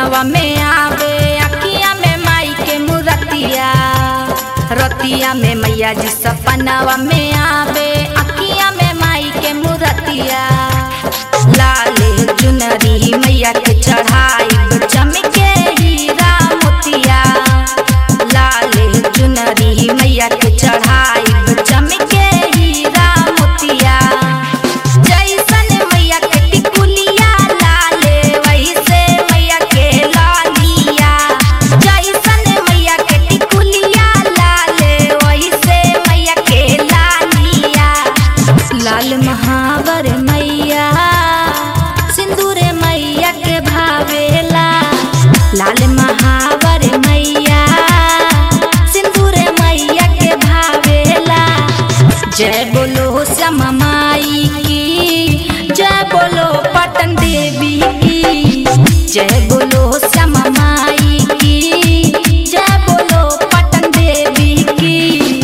सपनवा में आवे अखिया में माई के मुरतिया रतिया में मैया जी सपनवा में आवे अखिया में माई के मुरतिया लाले चुनरी मैया के चढ़ाई चमके हीरा मोतिया लाले चुनरी मैया के चढ़ाई चमके हीरा मोतिया जैसन मैया के टिकुलिया लाले वैसे मैया के लालिया जैसन मैया के टिकुलिया लाले वैसे मैया के लालिया लाल महावर मैया सिंदूरे मैया के भावेला लाल महावर मैया सिंदूरे मैया के भावेला जय बोलो श्यामा माई की जय बोलो पटन देवी की जय बोलो श्यामा माई की जय बोलो पटन देवी की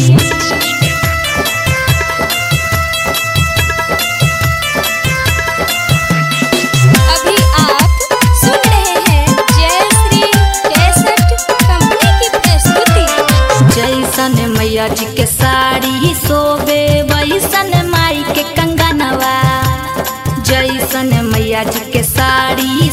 अभी आप सुन रहे हैं जय श्री कैसेट कंपनी की प्रस्तुति जैसन मैया जी के साड़ी सोबे वैसन माई के कंगनवा जैसन मैया जी के साड़ी